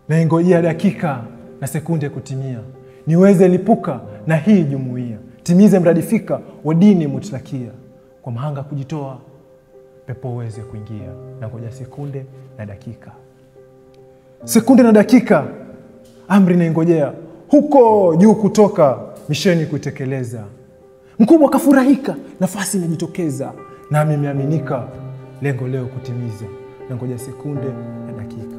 naingojea dakika na sekunde kutimia, niweze lipuka na hii jumuiya, timize mradi fika wa dini mutlakia, kwa mahanga kujitoa, pepo uweze kuingia, na ngoja sekunde na dakika, sekunde na dakika, amri naingojea huko juu kutoka, misheni kuitekeleza. Mkubwa akafurahika, nafasi inajitokeza, nami imeaminika, lengo leo kutimiza, na ngoja sekunde na dakika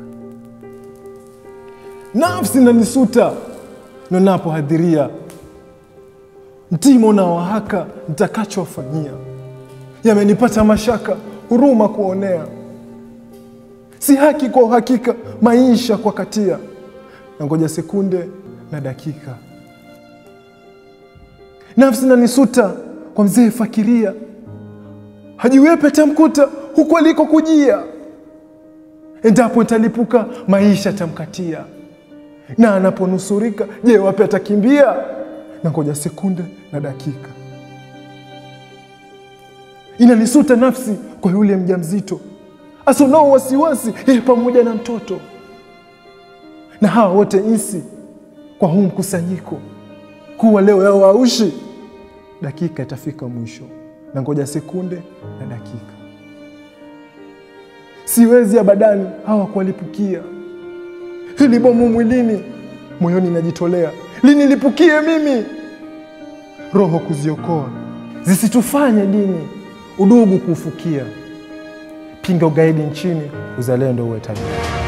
nafsi nanisuta ninapohadhiria mtimo na wahaka nitakachowafanyia yamenipata mashaka huruma kuonea si haki kwa uhakika maisha kwa katia na ngoja sekunde na dakika nafsi nanisuta kwa mzee fakiria hajiwepe tamkuta huku alikokujia endapo nitalipuka maisha tamkatia na anaponusurika, je, wapi atakimbia? Na ngoja sekunde na dakika, inanisuta nafsi kwa yule mjamzito asonao wasiwasi, yeye pamoja na mtoto, na hawa wote insi kwa huu mkusanyiko, kuwa leo yao aushi, dakika itafika mwisho, na ngoja sekunde na dakika, siwezi abadani hawa kuwalipukia hili bomu mwilini, moyoni najitolea linilipukie mimi, roho kuziokoa zisitufanye dini, udugu kuufukia, pinga ugaidi nchini, uzalendo uwe tabia.